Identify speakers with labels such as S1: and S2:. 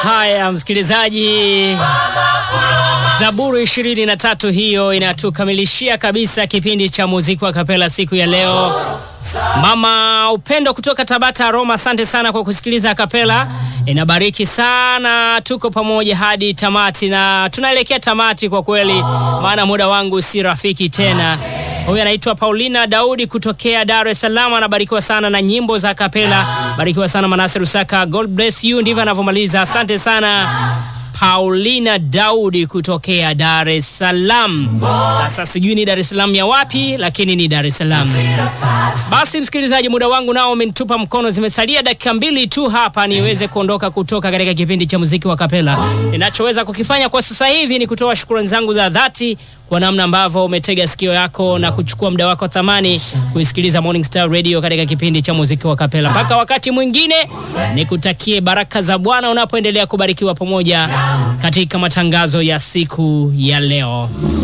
S1: Haya, msikilizaji, Zaburi ishirini na tatu hiyo inatukamilishia kabisa kipindi cha muziki wa kapela siku ya leo. Mama Upendo kutoka Tabata Roma, asante sana kwa kusikiliza kapela, inabariki sana. Tuko pamoja hadi tamati na tunaelekea tamati kwa kweli, maana muda wangu si rafiki tena. Huyu anaitwa Paulina Daudi kutokea Dar es Salaam, anabarikiwa sana na nyimbo za kapela. Barikiwa sana Manase Rusaka, God bless you. Ndivyo anavyomaliza. Asante sana Paulina Daudi kutokea Dar es Salaam. Sasa sijui ni Dar es Salaam ya wapi, lakini ni Dar es Salaam. Basi msikilizaji, muda wangu nao umenitupa mkono, zimesalia dakika mbili tu hapa niweze kuondoka kutoka katika kipindi cha muziki wa kapela. Ninachoweza kukifanya kwa sasa hivi ni kutoa shukrani zangu za dhati kwa namna ambavyo umetega sikio yako na kuchukua muda wako thamani kuisikiliza Morning Star Radio katika kipindi cha muziki wa kapela. Mpaka wakati mwingine, nikutakie baraka za Bwana unapoendelea kubarikiwa pamoja katika matangazo ya siku ya leo.